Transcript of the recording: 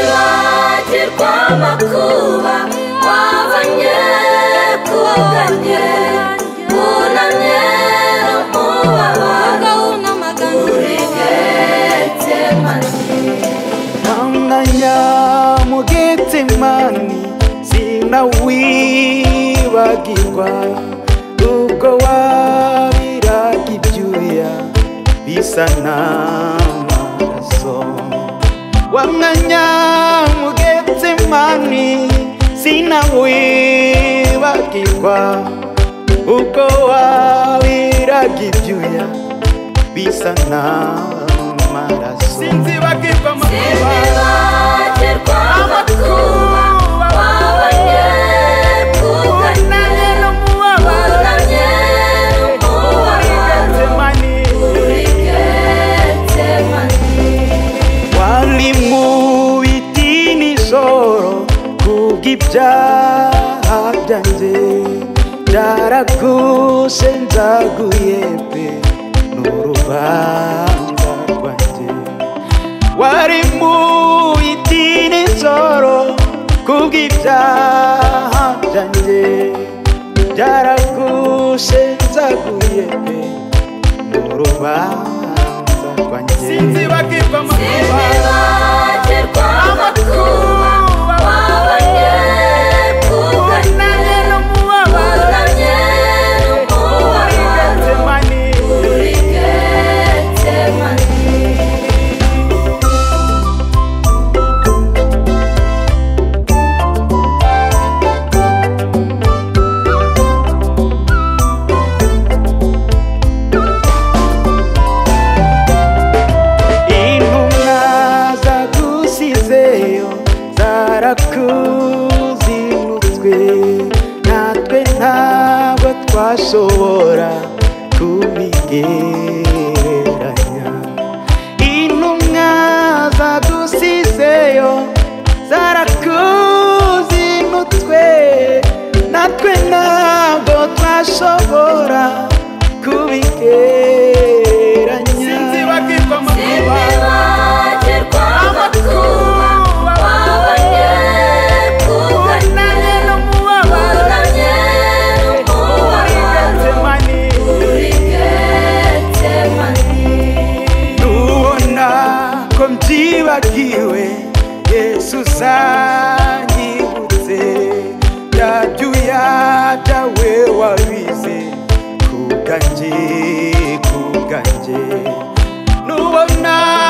sinibagirwa amakuba wabanye kugamye wunamye no mubabaro urigetse manje mwanya mugetsemani sinawibagirwa ubwo wabiraga ibyuya bisa n'amaso wa mwanya mugetsemani sinawibagirwa ubwo wabiraga ibyuya bisa n'amaraso sinzibagirwa sinibagirwa amakuba wabanye kugamye wunamye no mubabaro urigetse manje wari mu biti nijoro kubw'ibyaha byanjye byaragushe nzaguye pe n'urubanza rwanjye wari mu biti nijoro kubw'ibyaha byanjye byaragushe nzaguye pe n'urubanza rwanjye sinzibagirwa sinibagirwa amakuba wabanye kugamye wunamye no mubabaro urigetse manje intumwa zagusizeyo zarakuzinutswe natwe ntabwo twashobora kubigereranya intumwa zagusizeyo zarakuzinutwe natwe ntabwo twashobora kubigereranya sinibagirwa amakuba wabanye kugamye wunamye no mubabaro urigetse manje Nubona ko mbyibagiwe Yesu uzanyibutse bya byuya byawe wabize ku bwanjye ku bwanjye nubona